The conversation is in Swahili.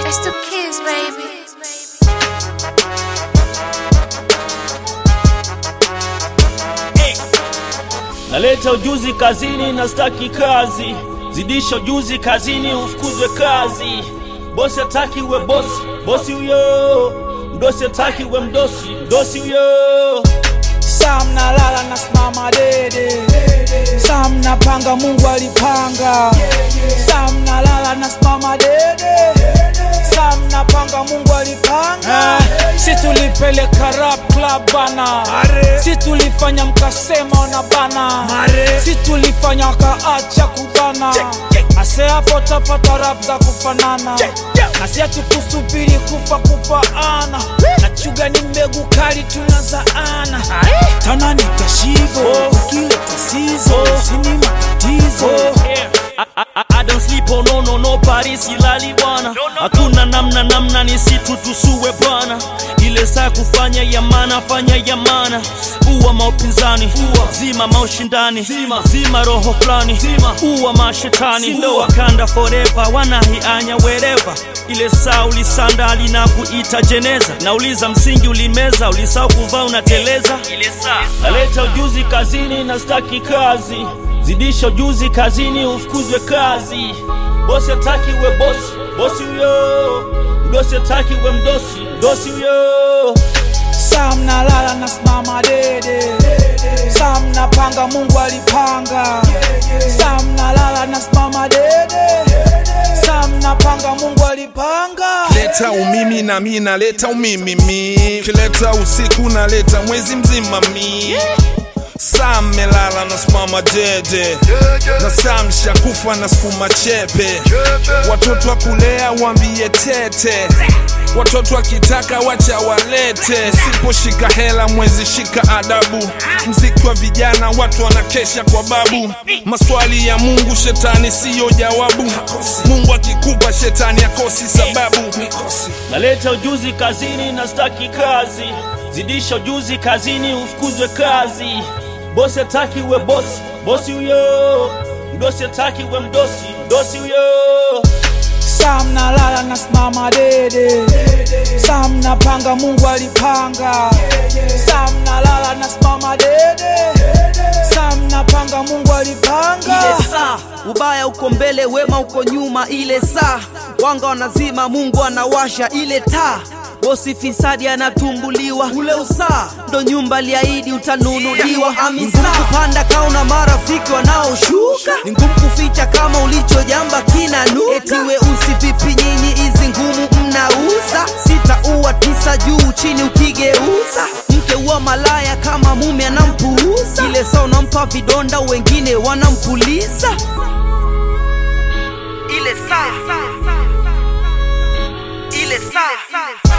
It's the kids, baby. Naleta ujuzi kazini na staki kazi, zidisha ujuzi kazini ufukuzwe kazi. Bosi hataki uwe bosi, bosi huyo. Mdosi hataki uwe mdosi, mdosi huyo. Sam nalala na simama dede, Sam napanga Mungu alipanga, Sam nalala na simama dede, Sam napanga Mungu alipanga. Si tulipeleka rap club bana, si tulifanya mkasema ona bana, si tulifanya wakaacha kubana, ase hapo tapata rap za kufanana, na si hatukusubiri kufa kufaana, na chuga ni mbegu kali tunazaana tana nitashivo ukile tasizo sini matatizo I, I, I, I don't sleep oh no no no Paris silali bwana hakuna namna namna ni situ tusue bwana ile saa kufanya yamana fanya yamana uwa maupinzani uwa zima maushindani zima, zima roho fulani zima uwa mashetani ndo wakanda forever wanahianya wereva ile saa ulisandali na kuita jeneza nauliza msingi ulimeza ulisahau kuvaa unateleza ile saa naleta ujuzi kazini na staki kazi zidisha ujuzi kazini ufukuzwe kazi bosi hataki uwe bosi bosi huyo mdosi hataki uwe mdosi mdosi huyo Sam nalala na simama dede, Sam napanga Mungu alipanga, Sam nalala na simama dede, Sam napanga Mungu alipanga. leta umimi na mi naleta umimimi kileta usiku naleta mwezi mzima mi saa melala na simama dede na saa mshakufa na sukuma chepe watoto wa kulea wambie tete watoto wakitaka wacha walete siposhika hela mwezi shika adabu mziki wa vijana watu wanakesha kwa babu maswali ya mungu shetani siyo jawabu mungu akikupa shetani akosi sababu naleta ujuzi kazini na staki kazi zidisha ujuzi kazini ufukuzwe kazi bosi hataki uwe bosi bosi huyo mdosi hataki uwe mdosi mdosi huyo Sam nalala na simama dede, Sam napanga Mungu alipanga, Sam nalala na simama dede, Sam napanga Mungu alipanga. ile saa ubaya uko mbele wema uko nyuma ile saa wanga wanazima mungu anawasha ile taa bosi fisadi anatumbuliwa ule usaa ndo nyumba liahidi utanunuliwa amisa kupanda kauna marafiki wanaoshuka ni ngumu kuficha kama ulichojamba kinanuka eti weusi vipi nyinyi hizi ngumu mnauza sita uwa tisa juu chini ukigeuza mke uwa malaya kama mume anampuuza ile saa unampa vidonda wengine wanampuliza ile saa ile saa